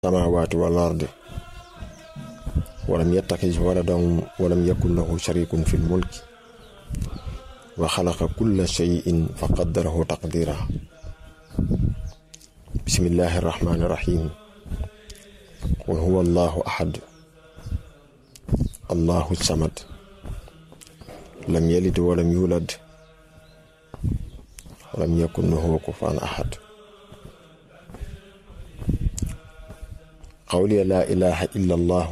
السماوات والأرض ولم يتخذ ولدا ولم يكن له شريك في الملك وخلق كل شيء فقدره تقديرا بسم الله الرحمن الرحيم قل هو الله أحد الله الصمد لم يلد ولم يولد ولم يكن له كفوا أحد قولي لا إله إلا الله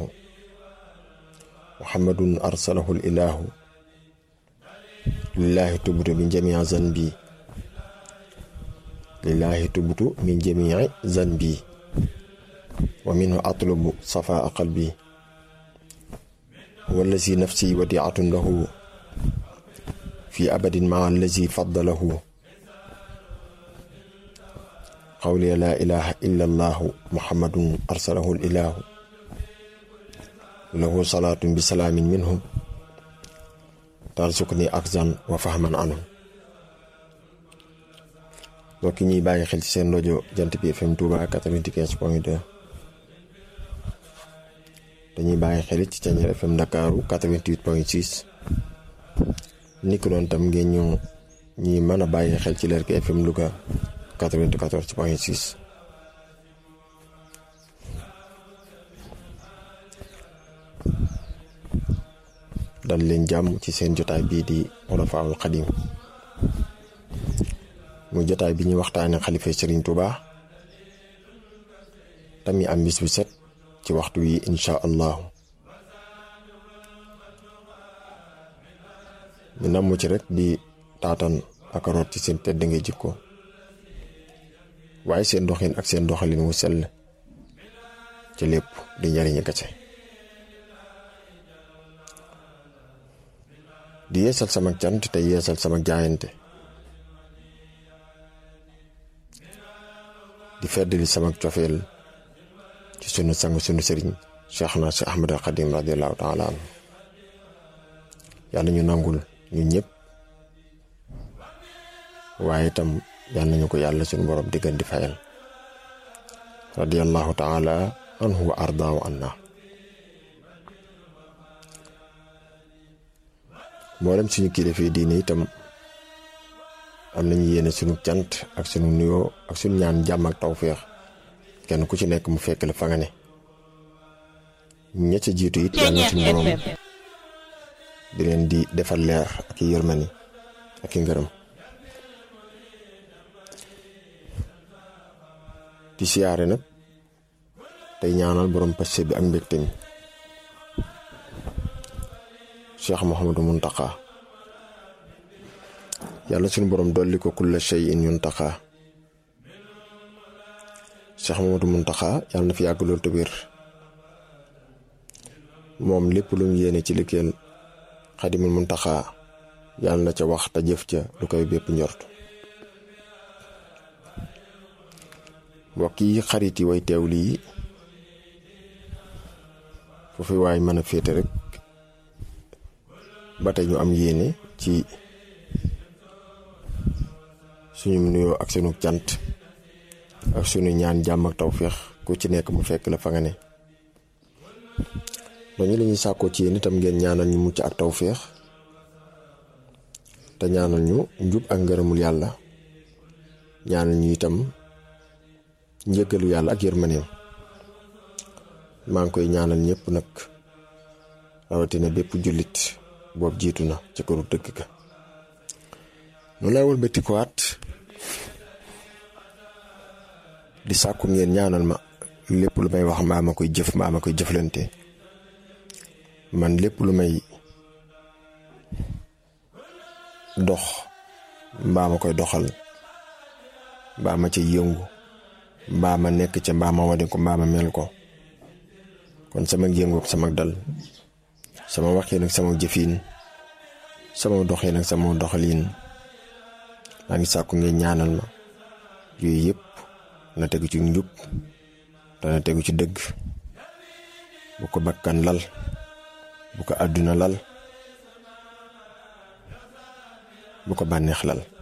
محمد أرسله الإله لله تبت من جميع ذنبي لله تبت من جميع ذنبي ومنه أطلب صفاء قلبي هو الذي نفسي وديعة له في أبد مع الذي فضله قولي لا إله إلا الله محمد أرسله الإله له صلاة بسلام منه ترزقني أخزا وفهما عنه mbokk ñuy bàyyi xel ci seen rajo jant bi FM Touba 95 point 2 dañuy bàyyi xel ci Thiéniere FM Ndakaaru 88 point 6 ni ko doon tam ngeen ñu ñi mën a bàyyi xel ci Lergui FM Louga 94 point 6 dal leen jàmm ci seen jotaay bii di Xulafaa'ul Xadiim muy jotaay bi ñuy waxtaane xalifa Serigne Touba tamit am bis bi set ci waxtu wi insha allahu ñu namm ci rek di taatan ak root ci seen tedd ngay jikko waaye seen doxin ak seen doxalin wu sell ci lépp di njariñu kese di yeesal sama cant te yeesal sama jaayante di feddali sama cofeel ci sunu sang sunu sëriñ cheikh na si ahmad al xadim radiallahu taala anhu yàlla ñu nangul ñu ñëpp waaye itam yàlla nañu ko yàlla sunu borom diggan di fayal radiallahu taala anhu wa ardaahu anna mboolem suñu kilifa yi diine itam am nañu yéene sunu cant ak sunu nuyoo ak sunu ñaan jàmm ak tawféex kenn ku ci nekk mu fekk la fa nga ne ña ca jiitu it yàlla suñu borom di leen di defal leer ak i yërmani ak i ngërëm di siyaare nag tey ñaanal borom passé bi ak mbégte mi Cheikh Mouhamadou Mountakha yàlla suñu borom dolli ko kulla shay'in yuntaqa Cheikh Mouhamadou Mountakha yàlla na fi yàgg loolu te wér moom lépp lu mu yéene ci liggéeyal Xadimul Mountakha yàlla na ca wax te jëf ca lu koy bépp njort mbokk yi xarit yi way teew lii foofu waay mën a féete rek ba tey ñu am yéene ci suñu nuyoo ak sunu cant ak sunu ñaan jàmm ak tawféex ku ci nekk mu fekk la fa nga ne dañu la ñuy sàkkoo ci yéen itam ngeen ñaanal ñu mucc ak tawféex te ñaanal ñu njub ak ngërëmul yàlla ñaanal ñu itam njëggalu yàlla ak yërmaneem maa ngi koy ñaanal ñëpp nag rawatina bépp jullit boobu jiitu na ci këru dëgg ga nu lay wëlbati ko waat di sàkku ngeen ñaanal ma lépp lu may wax mbaa ma koy jëf mbaa ma koy jëflante man lépp lu may dox mbaa ma koy doxal mbaa ma ca yëngu mbaa ma nekk ca mbaa ma wane ko mbaa ma mel ko kon sama yëngu ak sama dal sama waxin ak sama jëfin sama doxin ak sama doxalin maa ngi sàkku ngeen ñaanal ma yooyu yëpp na tegu ci njub dana tegu ci dëgg bu ko bakkan lal bu ko àdduna lal bu ko bànneex lal